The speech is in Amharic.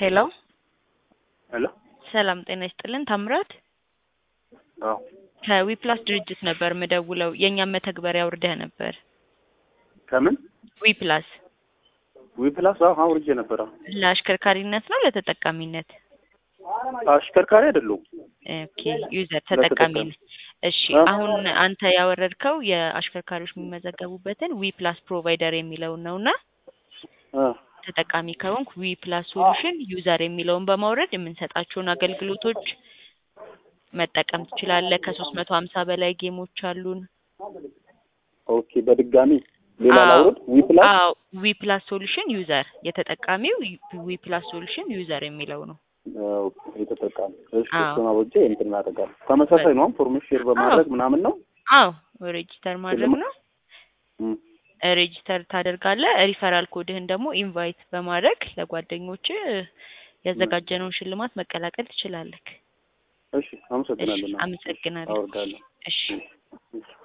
ሄሎ ሄሎ ሰላም ጤና ይስጥልን ታምራት አዎ ከዊፕላስ ድርጅት ነበር ምደውለው የእኛም መተግበሪያ አውርደህ ነበር ከምን ዊፕላስ ዊፕላስ አዎ አውርጄ ነበረ ለአሽከርካሪነት ነው ለተጠቃሚነት አሽከርካሪ አይደለሁም ኦኬ ዩዘር ተጠቃሚ ነህ እሺ አዎ። አሁን አንተ ያወረድከው የአሽከርካሪዎች የሚመዘገቡበትን ዊፕላስ ፕሮቫይደር የሚለውን ነውና አ ተጠቃሚ ከሆንክ ዊ ፕላስ ሶሉሽን ዩዘር የሚለውን በማውረድ የምንሰጣቸውን አገልግሎቶች መጠቀም ትችላለህ። ከሶስት መቶ ሀምሳ በላይ ጌሞች አሉን። ኦኬ በድጋሚ ሌላ አዎ። ላውርድ ዊፕላስ አዎ ዊ ፕላስ ሶሉሽን ዩዘር የተጠቃሚው ዊ ፕላስ ሶሉሽን ዩዘር የሚለው ነው። ኦኬ የተጠቃሚ እሺ አዎ። እሱን አውርጄ እንትን እናደርጋለን ተመሳሳይ ነው ፎርሜት ሼር በማድረግ ምናምን ነው አዎ ሬጂስተር ማድረግ ነው። እም፣ ሬጂስተር ታደርጋለህ። ሪፈራል ኮድህን ደግሞ ኢንቫይት በማድረግ ለጓደኞች ያዘጋጀነውን ሽልማት መቀላቀል ትችላለህ። እሺ አመሰግናለሁ እሺ፣ አመሰግናለሁ። አወርዳለሁ እሺ እሺ